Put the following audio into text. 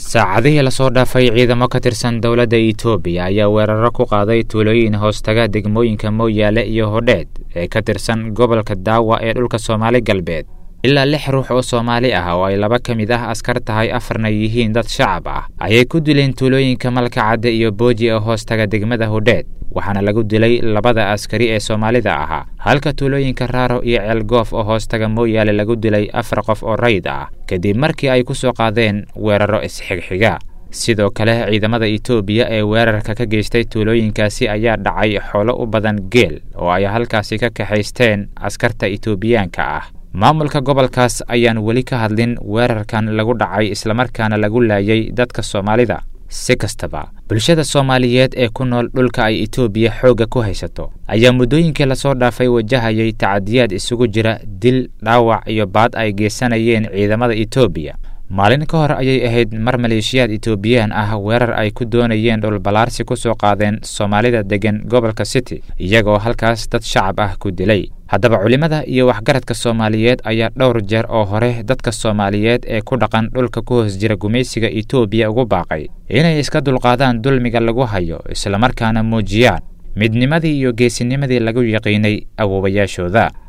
saacadihii lasoo dhaafay ciidamo ka tirsan dowladda itoobiya ayaa weeraro ku qaaday tuulooyin hoostaga degmooyinka mooyaale iyo hodheed ee ka tirsan gobolka daawa ee dhulka soomaali galbeed ilaa lix ruux oo soomaali ah oo ay laba ka mid ah askar tahay afarna yihiin dad shacab ah ayay ku dileen tuulooyinka malkacadde iyo booji ee hoostaga degmada hodheed waxaana lagu dilay labada askari ee soomaalida ahaa halka tuulooyinka raaro iyo ceelgoof oo hoostaga mooyaale lagu dilay afar qof oo rayd ah kadib markii ay ku soo qaadeen weeraro isxigxiga sidoo kale ciidamada itoobiya ee weerarka ka geystay tuulooyinkaasi ayaa dhacay xoolo u badan geel oo ay halkaasi ka kaxaysteen askarta itoobiyaanka ah maamulka gobolkaas ayaan weli ka hadlin weerarkan lagu dhacay islamarkaana lagu laayay dadka soomaalida si kastaba bulshada soomaaliyeed ee ku nool dhulka ay itoobiya xoogga ku haysato ayaa muddooyinkii lasoo dhaafay wajahayay tacadiyaad isugu jira dil dhaawac iyo baad ay geysanayeen ciidamada itoobiya maalin ka hor ayay ahayd mar maleeshiyaad itoobiyaan ah weerar ay ku doonayeen dhulballaarsi ku soo qaadeen soomaalida deggan gobolka city iyagoo halkaas dad shacab ah ku dilay haddaba culimmada iyo waxgaradka soomaaliyeed ayaa dhowr jeer oo hore dadka soomaaliyeed ee ku dhaqan dhulka ku hoos jira gumaysiga itoobiya ugu baaqay inay iska dulqaadaan dulmiga lagu hayo islamarkaana muujiyaan midnimadii iyo geesinimadii lagu yaqiinay awoowayaashooda